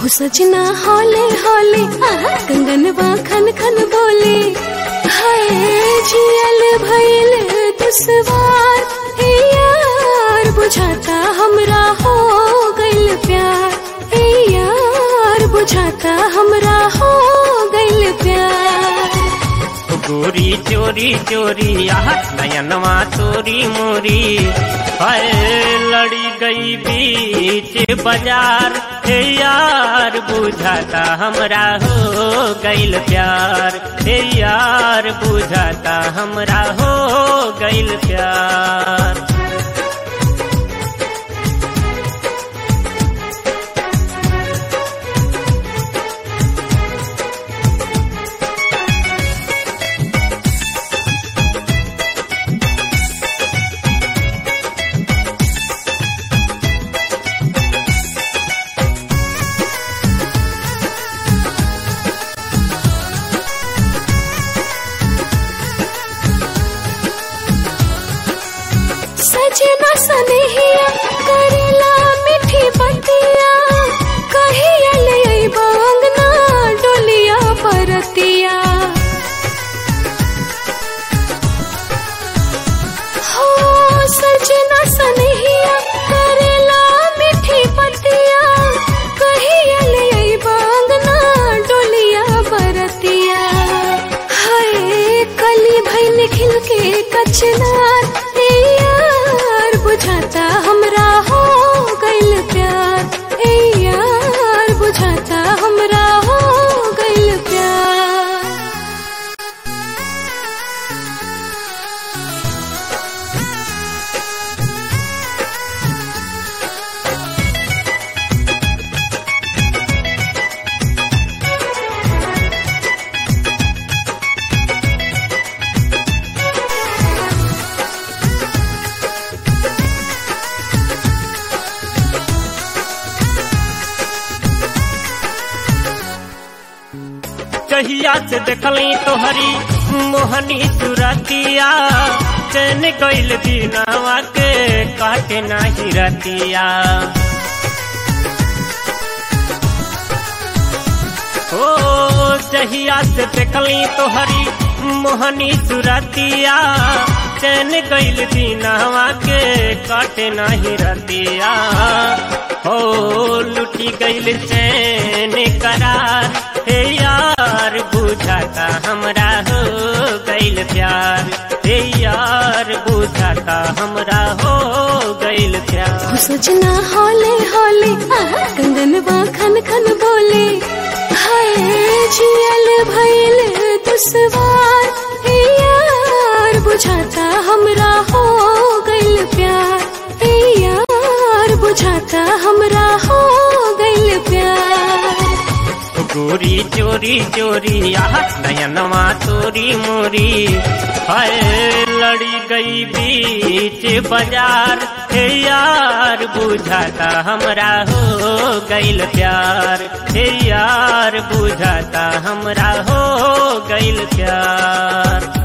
सजना हौले हौले कंगनवा खन खन बोले हाय जियल भइल दुसवार हे यार बुझाता हमरा हो गइल प्यार हे यार बुझाता हमरा हो गइल प्यार गोरी चोरी चोरी आह नयनवा तोरी मोरी हाय लड़ी गई बीच बाजार हे यार बुझाता हमरा हो गइल प्यार हे यार बुझाता हमरा हो गइल प्यार सजना सनहिया करेला मीठी बतिया कहिया ले अइबा अंगना डोलिया परतिया हो सजना सनहिया करेला मीठी बतिया कहिया ले अइबा अंगना डोलिया परतिया हाय कली भइल खिल के कचनार ए यार बुझाता हमरा हो गइल प्यार ए यार बुझाता हमरा हो गइल प्यार कहिया से देखली तोहरी मोहनी सुरतिया चैन गइल दिनावा के काटे नाही रतिया ओ जहिया से देखली तोहरी मोहनी सुरतिया चैन गइल दिनावा के काटे नाही रतिया हो लुटी गइल चैन करार हे यार बुझाता हमरा हो गइल प्यार हे यार बुझाता हमरा हो गइल प्यार सजना हौले हौले कंगनवा खन खन बोले हाय जियल भइल दुसवार हे यार बुझाता हमरा हो गइल प्यार हे यार बुझाता हमरा हो गइल प्यार गोरी चोरी चोरी आह नयनवा तोरी मोरी हाय लड़ी गई बीच बाजार हे यार बुझाता हमरा हो गइल प्यार हे यार बुझाता हमरा हो गइल प्यार